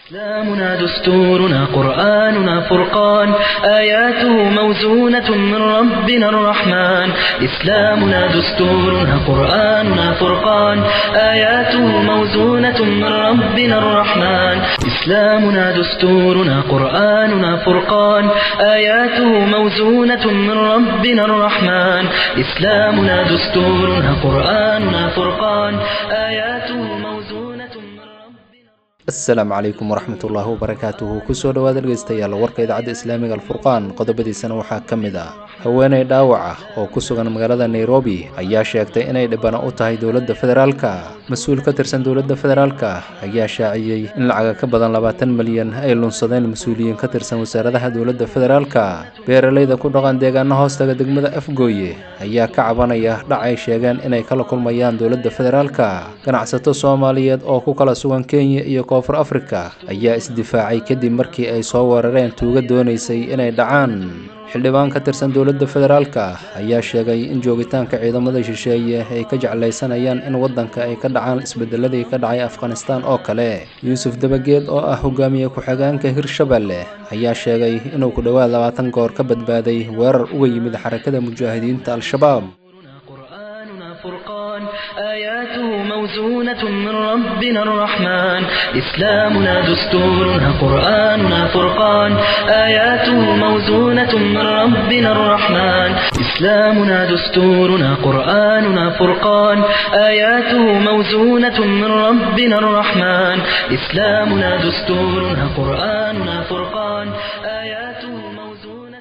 إسلامنا دستورنا قرآننا فرقان آياته موزونة من ربنا الرحمن إسلامنا دستورنا قرآننا فرقان آياته موزونة من ربنا الرحمن إسلامنا دستورنا قرآننا فرقان آياته موزونة من ربنا الرحمن إسلامنا دستورنا قرآننا فرقان آياته موزونة من ربنا asalaamu calaykum waraxmatullaahi wabarakaatuhu kusoo dhowaada dhegeystayaal warka idaacadda islaamiga alfurqaan qodobadiisana waxaa ka mid ah haweeney dhaawac ah oo ku sugan magaalada nairobi ayaa sheegtay inay dhibano u tahay dowladda federaalka mas-uul ka tirsan dowladda federaalka ayaa shaaciyey in lacaga ka badan labaatan milyan ay lunsadeen mas-uuliyiin ka tirsan wasaaradaha dowladda federaalka beeralayda ku dhaqan deegaano hoostaga degmada afgooye ayaa ka cabanaya dhac ay sheegeen inay kala kulmayaan dowladda federaalka ganacsato soomaaliyeed oo ku kala sugan kenya iyo koonfur afrika ayaa isdifaacay kadib markii ay soo weerareen tuuga doonaysay inay dhacaan xildhibaan ka tirsan dowladda federaalka ayaa sheegay in joogitaanka ciidamada shisheeye ay ka jeclaysanayaan in waddanka ay ka dhacaan isbedeladii ka dhacay afghanistaan oo kale yuusuf dabageed oo ah hogaamiye ku-xigeenka hirshabelle ayaa sheegay inuu ku dhowaad labaatan goor ka badbaaday weerar uga yimid xarakada mujaahidiinta al-shabaab قرآننا فرقان آياته موزونة من ربنا الرحمن إسلامنا دستورنا قرآننا فرقان آياته موزونة من ربنا الرحمن إسلامنا دستورنا قرآننا فرقان آياته موزونة من ربنا الرحمن إسلامنا دستورنا قرآننا فرقان آياته موزونة من ربنا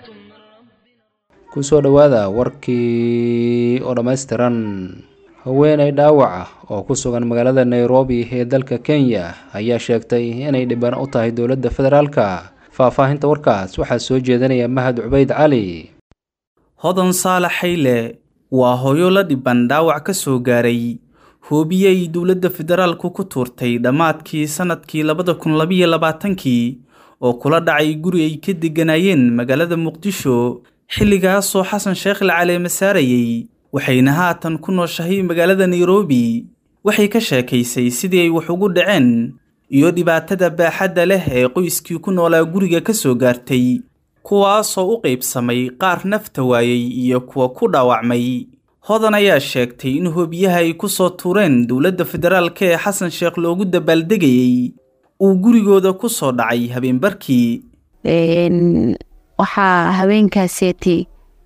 kusoo dhowaada warkii oo dhammaystiran haweeney dhaawac ah oo ku sugan magaalada nairobi ee dalka kenya ayaa sheegtay inay dhibano u tahay dowladda federaalka faahfaahinta warkaas waxaa soo jeedinaya mahad cubayd cali hodan saalax xayle waa hooyo la dhiban dhaawac ka soo gaaray hoobiyey dowladda federaalku ku tuurtay dhammaadkii sannadkii labada kun labiyo labaatankii oo kula dhacay guri ay ka degganaayeen magaalada muqdisho xilligaasoo xasan sheekh la caleema saarayey waxayna haatan ku nooshahay magaalada nairobi waxay ka sheekaysay sidii ay wax ugu dhaceen iyo dhibaatada baaxadda leh ee qoyskii ku noolaa guriga ka soo gaartay kuwaasoo u qaybsamay qaar nafta waayey iyo kuwa ku dhaawacmay hodan ayaa sheegtay in hoobiyaha ay ku soo tuureen dowladda federaalka ee xasan sheekh loogu dabaaldegayey uu gurigooda ku soo dhacay habeenbarkii waxaa haweenkaaseetay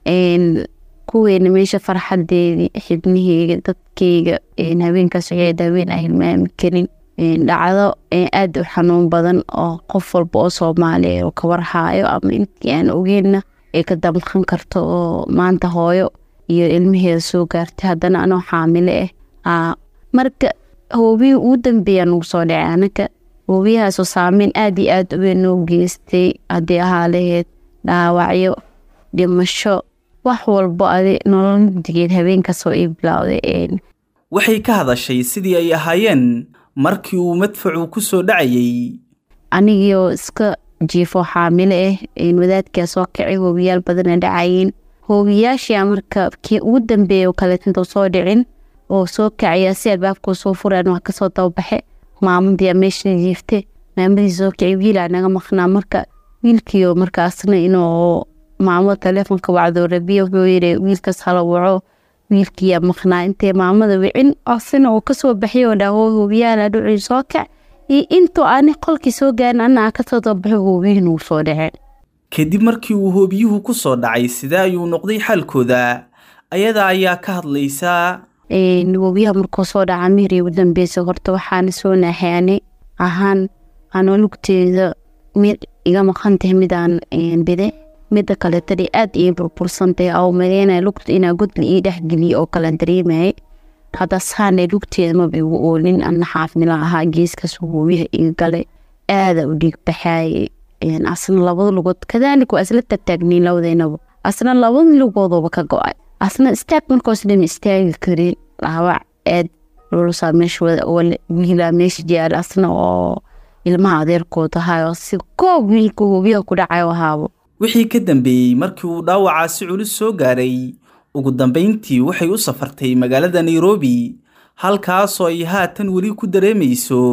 kuweena meesha farxadeedii xibniheyga dadkeyga haweenkaas waxay haween aan hilmaami karin dhacdo aada u xanuun badan oo qof walba oo soomaaliya oo ka warhaayo ama intii aan ogeenna ay ka damqan karto oo maanta hooyo iyo ilmaheeda soo gaartay haddana anoo xaamile ah marka hoobihii ugu dambeeya nagu soo dhacay anaga hoobiyahaasoo saameyn aada iyo aada uweyn noo geystay haddii ahaa laheyd dhaawacyo dhimasho wax walbo adi nolol mugdigeed habeenkaasoo ii bilowday waxay ka hadashay sidii ay ahaayeen markii uu madfacu ku soo dhacayey anigiioo iska jiifo xaamile ah wadaadkaa soo kacay hoobiyaal badana dhacayeen hoobiyaashia marka kii ugu dambeeya oo kaleetinta soo dhicin oo soo kacaya si albaabkuu soo furaan waa kasoo dababaxe maamadii meesha jiifte maamadii soo kacay wiilaa naga maqnaa marka wiilkiio markaasna inuu maamada taleefonka wacdoo rabiya wuxuu yiri wiilkaas hala waco wiilkiyaa maqnaa intay maamada wicin asina uu kasoo baxay oo dhaho hoobiyaala dhuci soo kac iyo intuu ani qolkii soo gaarin anaa kasoo dabaxo hoobiyihin uu soo dhaceen kadib markii uu hoobiyuhu ku soo dhacay sidee ayuu noqday xaalkooda ayada ayaa ka hadlaysaa hoobiyaha markuu soo dhaca mihri ugu dambeysa horta waxaana soo naaxaanay ahaan anoo lugteeda mid iga maqan tahay midaan bide mida kaletana aada ii burbursantahay oo maleynaya lugta inaa godla ii dhexgeliya oo kala dareemayay hadda saana lugteeda maba igu oolin ana xaafmila ahaa geeskaas hoobiyaha iga galay aada u dhiig baxaayay asna labada lugood kadaalika waa isla tagtaagniin labadeynaba asna labada lugoodooba ka go-ay asna istaag markoos dhan istaagi karin dhaawac aad lulusaa meesha wiilaa meesha jaal asna oo ilmaha adeerkood ahaayo si koob wiilka hoobiyaha ku dhacayo ahaabo wixii ka dambeeyey markii uu dhaawacaasi culus soo gaaray ugu dambayntii waxay u safartay magaalada nairobi halkaasoo ay haatan weli ku dareemayso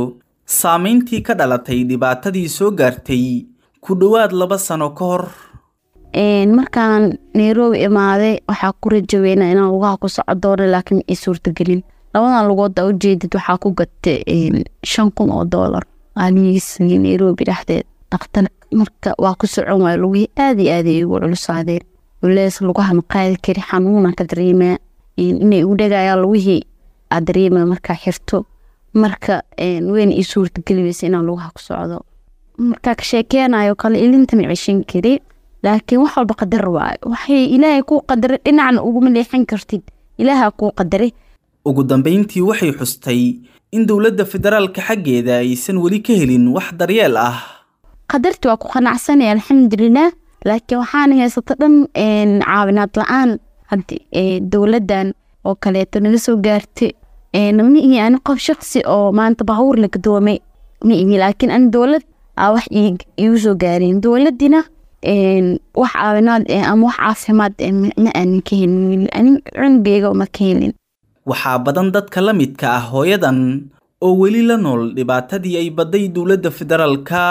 saamayntii ka dhalatay dhibaatadii soo gaartay ku dhowaad laba sano ka hor markaan nairobi imaaday waxaa ku rajaweyna inaan lugaha ku soco doono laakiin ay suurtagelin labadan lugood aa ujeedid waxaa ku gatay shan kun oo doolar aaligiisii nairobi dhexdeed dhakhtar marka waa ku socon waaya lugihii aada iyo aada ay igu culusaadeen culeys lugaha ma qaadi kari xanuuna ka dareemaa inay igu dhagayaan lugihii aa dareemaya markaa xirto marka weyna ii suurtageli weysa inaan lugaha ku socdo markaa ka sheekeynayo kale ilinta ma ceshan kari laakiin wax walba qadar waayo waxay ilaahay kuu qadaray dhinacna uguma leexan kartid ilaaha kuu qadaray ugu dambayntii waxay xustay in dowladda federaalka xaggeeda aysan weli ka helin wax daryeel ah qadarti waa ku qanacsanaya alxamdulilah laakiin waxaana haysato dhan caawinaad la-aan haddi dowladdan oo kaleeto naga soo gaartay ma ihi ani qof shaqsi oo maanta baabuur la gadoomay ma ihi laakiin ani dowlad aa wax iigu soo gaareen dowladina wax caawinaad ama wax caafimaad ma aanan ka helin ani cunugeyga ma ka helin waxaa badan dadka la midka ah hooyadan oo weli la nool dhibaatadii ay badday dowladda federaalka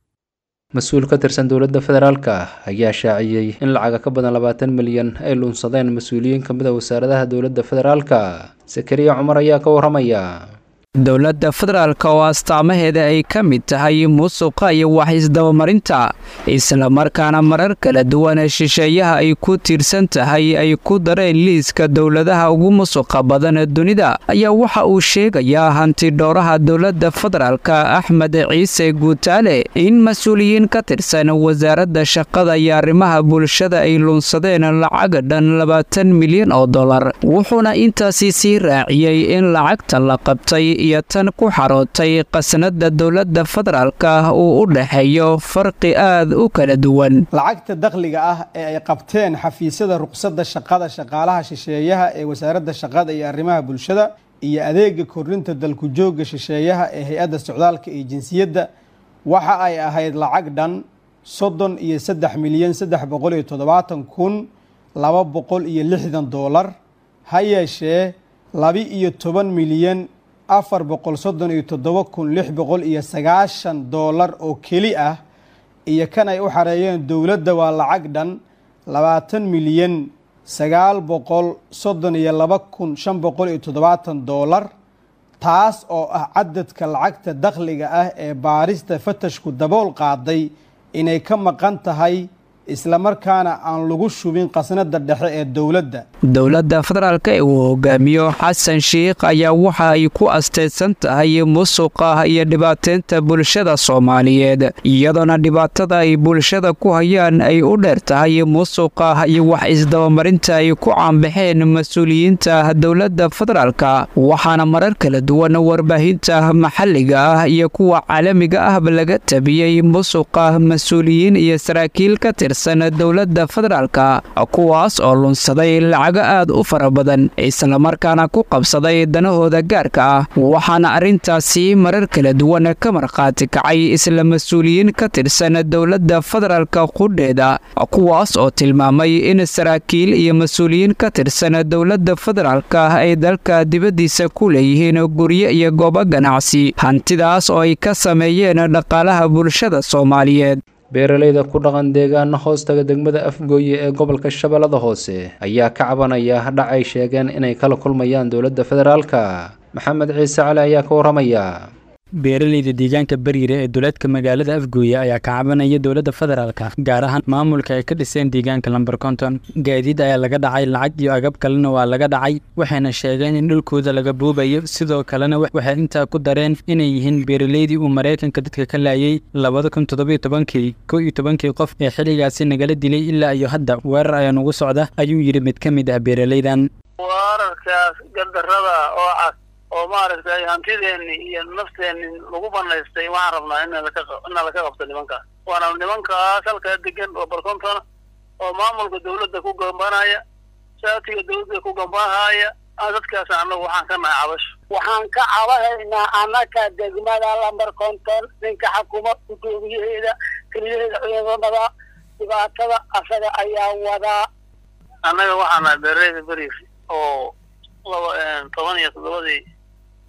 mas-uul ka tirsan dowladda federaalka ayaa shaaciyey in lacaga ka badan labaatan milyan ay luunsadeen mas-uuliyiin ka mid a wasaaradaha dowladda federaalka sakariya cumar ayaa ka warramaya dowladda federaalka oo astaamaheeda ay ka mid tahay musuqa iyo wax isdabamarinta islamarkaana marar kala duwan shisheeyaha ay ku tiirsan tahay ay ku dareen liiska dowladaha ugu musuqa badan dunida ayaa waxa uu sheegayaa hantidhowraha dowladda federaalka axmed ciise guutaale in mas-uuliyiin ka tirsan wasaaradda shaqada iyo arrimaha bulshada ay luunsadeen lacag dhan labaatan milyan oo dollar wuxuuna intaasi sii raaciyey in lacagta la qabtay iyo tan ku xarootay qasnada dowladda federaalka uu u dhexeeyo farqi aad u kala duwan lacagta dakhliga ah ee ay qabteen xafiisyada ruqsadda shaqada shaqaalaha shisheeyaha ee wasaaradda shaqada iyo arrimaha bulshada iyo adeega kordhinta dalku joogga shisheeyaha ee hay-adda socdaalka iyo jinsiyadda waxa ay ahayd lacag dhan soddon iyo saddex milyan saddex boqol iyo toddobaatan kun laba boqol iyo lixdan doolar ha yeeshee laba iyo toban milyan afar boqol soddon iyo toddoba kun lix boqol iyo sagaashan doolar oo keli ah iyo kan ay u xareeyeen dowladda waa lacag dhan labaatan milyan sagaal boqol soddon iyo laba kun shan boqol iyo toddobaatan doolar taas oo ah cadadka lacagta dakhliga ah ee baarista fatashku dabool qaaday inay ka maqan tahay islamarkaana aan lagu shubin qasnada dhexe ee dowladda dowladda federaalka ee uu hogaamiyo xasan sheikh ayaa waxa ay ku asteysan tahay musuqa iyo dhibaateynta bulshada soomaaliyeed iyadoona dhibaatada ay bulshada ku hayaan ay u dheer tahay musuqa iyo wax isdabamarinta ay ku caanbaxeen mas-uuliyiinta dowladda federaalka waxaana marar kala duwan warbaahinta maxalliga ah iyo kuwa caalamiga ahba laga tabiyey musuqa mas-uuliyiin iyo saraakiil ka tirsan dowladda federaalka kuwaas oo lunsaday lacago aad u fara badan islamarkaana ku qabsaday danahooda gaarka ah waxaana arrintaasi marar kala duwan ka markhaati kacay isla mas-uuliyiin ka tirsan dowladda federaalka qudheeda kuwaas oo tilmaamay in saraakiil iyo mas-uuliyiin ka tirsan dowladda federaalka ay dalka dibaddiisa ku leeyihiin guryo iyo goobo ganacsi hantidaas oo ay ka sameeyeen dhaqaalaha bulshada soomaaliyeed beeralayda ku dhaqan deegaana hoostaga degmada afgooye ee gobolka shabeellada hoose ayaa ka cabanaya dhac ay sheegeen inay kala kulmayaan dowladda federaalka maxamed ciise cali ayaa ka warramaya beeralayda deegaanka bariire ee duleedka magaalada afgooye ayaa ka cabanaya dowladda federaalka gaar ahaan maamulka ay ka dhiseen deegaanka lamber konton gaadiid ayaa laga dhacay lacag iyo agab kalena waa laga dhacay waxayna sheegeen in dhulkooda laga buubayo sidoo kalena waxay intaa ku dareen inay yihiin beeralaydii uu maraykanka dadka ka laayay labada kun toddobiyo tobankii kow iyo tobankii qof ee xilligaasi nagala dilay ilaa iyo hadda weerar ayaa nugu socda ayuu yidhi mid ka mid ah beeralaydan weerarkaas gardarada oo cas oo maaragtay hantideenni iyo nafteenni lagu banaystay waxaan rabnaa in inna laka qabto nimankaas waana nimankaas halkaa degan oo barkontona oo maamulka dawladda ku gambanaya saatiga dawladda ku gambanhaya dadkaas annagu waxaan ka nahay cabasho waxaan ka cabahaynaa annaka degmada lamber konton ninka xakuma gudoomiyaheeda keliyaheeda ciidamada dhibaatada asaga ayaa wadaa annaga waxaa nahay beeraleyda beriis oo laba toban iyo toddobadii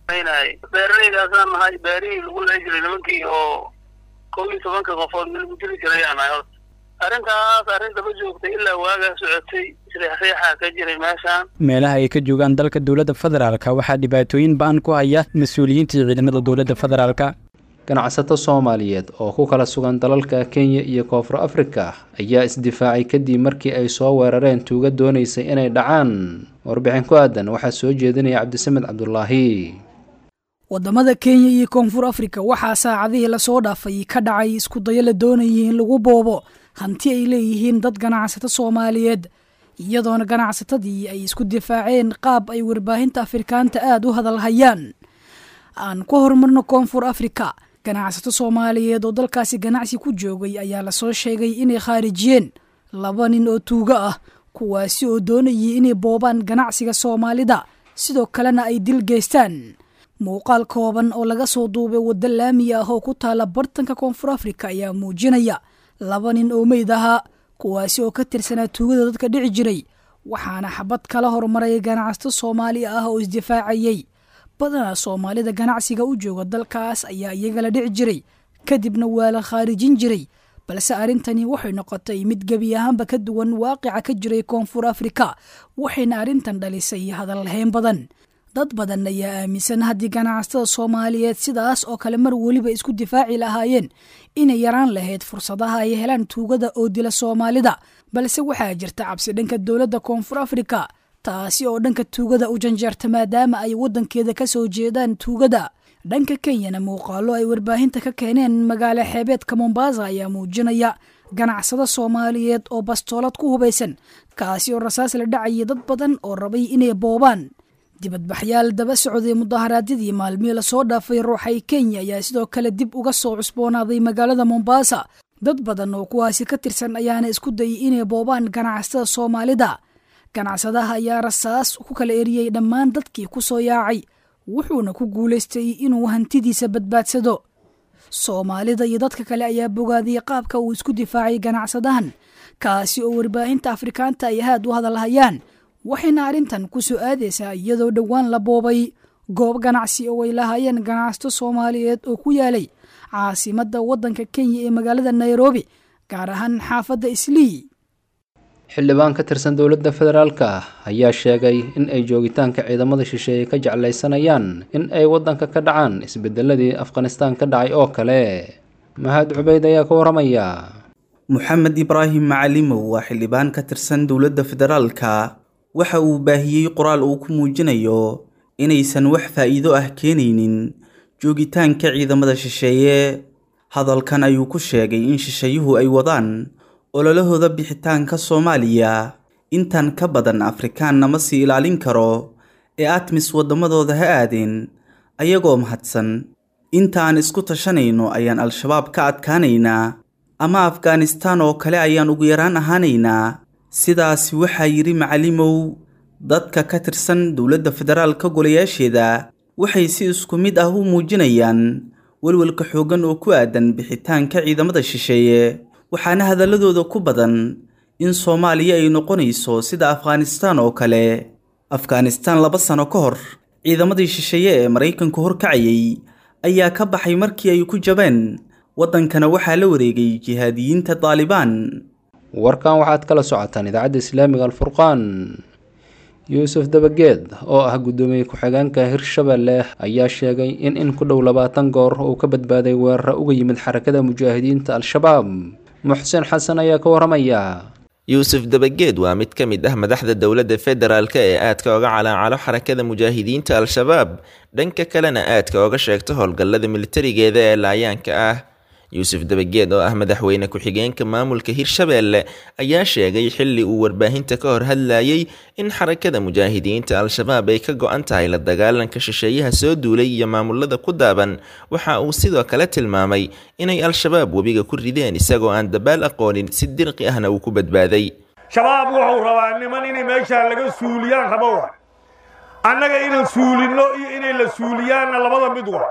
aynay beeraleydaasaan nahay beerihii lagu leey jiray nimankii oo kow iyo tobanka qofood mid lagu dili jiray aan nahay horta arrintaas arrin daba joogtay ilaa waagaa socotay isriixriixaa ka jiray meeshaan meelaha ay ka joogaan dalka dowladda federaalka waxaa dhibaatooyin ba-an ku haya mas-uuliyiintii ciidamada dowladda federaalka ganacsato soomaaliyeed oo ku kala sugan dalalka kenya iyo koonfur afrika ayaa isdifaacay kadib markii ay soo weerareen tuuga doonaysay inay dhacaan warbixin ku aadan waxaa soo jeedinaya cabdisamed cabdulaahi wadamada kenya iyo koonfur afrika waxaa saacadihii lasoo dhaafay ka dhacay iskudayo la doonayay in lagu boobo hanti ay leeyihiin dad ganacsato soomaaliyeed iyadoona ganacsatadii ay isku difaaceen qaab ay warbaahinta afrikaanta aada u hadalhayaan aan ku horumarno koonfur afrika ganacsato soomaaliyeed oo dalkaasi ganacsi ku joogay ayaa lasoo sheegay inay khaarijiyeen laba nin oo tuugo ah kuwaasi oo doonayay inay boobaan ganacsiga soomaalida sidoo kalena ay dil geystaan muuqaal kooban oo laga soo duubay waddo laami ah oo ku taala bartanka koonfur afrika ayaa muujinaya laba nin oo meyd ahaa kuwaasi oo ka tirsanaa tuugada dadka dhici jiray waxaana xabad kala hormaray ganacsato soomaali ah oo isdifaacayay badanaa soomaalida ganacsiga u jooga dalkaas ayaa iyagala dhici jiray kadibna waa la khaarijin jiray balse arrintani waxay noqotay mid gebi ahaanba ka duwan waaqica ka jiray koonfur afrika waxayna arrintan dhalisay hadalhayn badan dad badan ayaa aaminsan haddii ganacsatada soomaaliyeed sidaas oo kale mar weliba isku difaaci lahaayeen inay yaraan lahayd fursadaha ay helaan tuugada oo dila soomaalida balse waxaa jirta cabsi dhanka dowladda koonfur afrika taasi oo dhanka tuugada u janjeerta maadaama ay waddankeeda ka soo jeedaan tuugada dhanka kenyana muuqaalo ay warbaahinta ka keeneen magaalo xeebeedka mombasa ayaa muujinaya ganacsado soomaaliyeed oo bastoolad ku hubaysan kaasi oo rasaas la dhacaya dad badan oo rabay inay boobaan dibadbaxyaal daba socday mudaharaadyadii maalmihii lasoo dhaafay ruuxay kenya ayaa sidoo kale dib uga soo cusboonaaday magaalada mombasa dad badan oo kuwaasi ka tirsan ayaana isku dayay inay boobaan ganacsatada soomaalida ganacsadaha ayaa rasaas ku kala eriyey dhammaan dadkii ku soo yaacay wuxuuna ku guulaystay inuu hantidiisa badbaadsado soomaalida iyo dadka kale ayaa bogaadiyey qaabka uu isku difaacay ganacsadahan kaasi oo warbaahinta afrikaanta ay ahaad u hadalhayaan waxayna arrintan ku soo aadaysaa iyadoo dhowaan la boobay goob ganacsi oo ay lahaayeen ganacsato soomaaliyeed oo ku yaalay caasimadda waddanka kenya ee magaalada nairobi gaar ahaan xaafadda islii xildhibaan ka tirsan dowladda federaalka ayaa sheegay in ay joogitaanka ciidamada shisheeye ka jeclaysanayaan in ay waddanka ka dhacaan isbedeladii afghanistaan ka dhacay oo kale mahad cubeyd ayaa ka waramaya moxamed ibraahim macalimow waa xildhibaan ka tirsan dowladda federaalka waxa uu baahiyey qoraal uu ku muujinayo inaysan wax faa'iido ah keenaynin joogitaanka ciidamada shisheeye hadalkan ayuu ku sheegay in shisheeyuhu ay wadaan ololahooda bixitaanka soomaaliya intan ka badan afrikaanna ma sii ilaalin karo ee atmis waddamadooda ha aadeen ayagoo mahadsan intaan isku tashanayno ayaan al-shabaab ka adkaanaynaa ama afghanistaan oo kale ayaan ugu yaraan ahaanaynaa sidaasi waxaa yidhi macalimow dadka ka tirsan dowladda federaalka golayaasheeda waxay si isku mid ah u muujinayaan welwelka xooggan oo ku aadan bixitaanka ciidamada shisheeye waxaana hadalladooda ku badan in soomaaliya ay noqonayso sida afghanistaan oo kale afghanistaan laba sano ka hor ciidamadii shisheeye ee maraykanku horkacayay ayaa ka baxay markii ay ku jabeen waddankana waxaa la wareegay jihaadiyiinta daalibaan warkan waxaad kala socotaan idaacadda islaamiga alfurqaan yuusuf dabageed oo ah guddoomiye ku-xigeenka hirshabelle ayaa sheegay in in ku dhow labaatan goor uu ka badbaaday weeraro uga yimid xarakada mujaahidiinta al-shabaab muxsin xasan ayaa ka waramaya yuusuf dabageed waa mid ka mid ah madaxda dowladda federaalk ee aadka oga calaacalo xarakada mujaahidiinta al-shabaab dhanka kalena aadka oga sheegta howlgallada militarigeeda ee laayaanka ah yuusuf dabageed oo ah madaxweyne ku-xigeenka maamulka hirshabelle ayaa sheegay xilli uu warbaahinta ka hor hadlayay in xarakada mujaahidiinta al-shabaab ay ka go-an tahay la dagaalanka shisheeyaha soo duulay iyo maamulada ku daaban waxa uu sidoo kale tilmaamay inay al-shabaab webiga ku rideen isagoo aan dabaal aqoonin si dirqi ahna uu ku badbaaday shabaab wuxuu rabaa niman inay meeshaa laga suuliyaan rabo wa annaga inaan suulinno iyo inay la suuliyaanna labada mid wa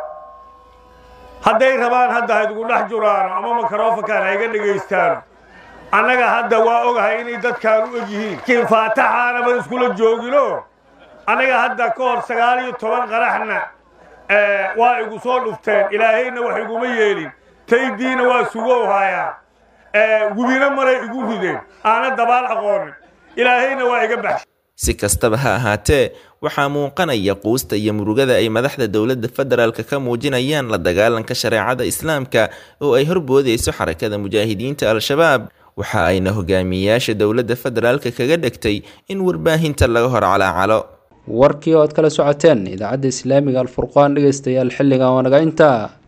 hadday rabaan hadda haydugu dhex juraano ama makarofankaan hayga dhegaystaano annaga hadda waa ogahay inay dadkaan u eg yihiin kiin faataxaanaba iskula joogino annaga hadda ka hor sagaal iyo toban qaraxna waa igu soo dhufteen ilaahayna wax iguma yeelin taydiina waa sugow hayaa webina maray igu rideen aana dabaal aqoonin ilaahayna waa iga baxshay si kastaba ha ahaatee waxaa muuqanaya quusta iyo murugada ay madaxda dowladda federaalka ka muujinayaan la dagaalanka shareecada islaamka oo ay horboodayso xarakada mujaahidiinta al-shabaab waxa ayna hogaamiyeyaasha dowladda federaalka kaga dhegtay in warbaahinta laga hor calaacalo warkii oo aad kala socoteen idaacadda islaamiga alfurqaan dhegaystayaal xilligan waa naga intaa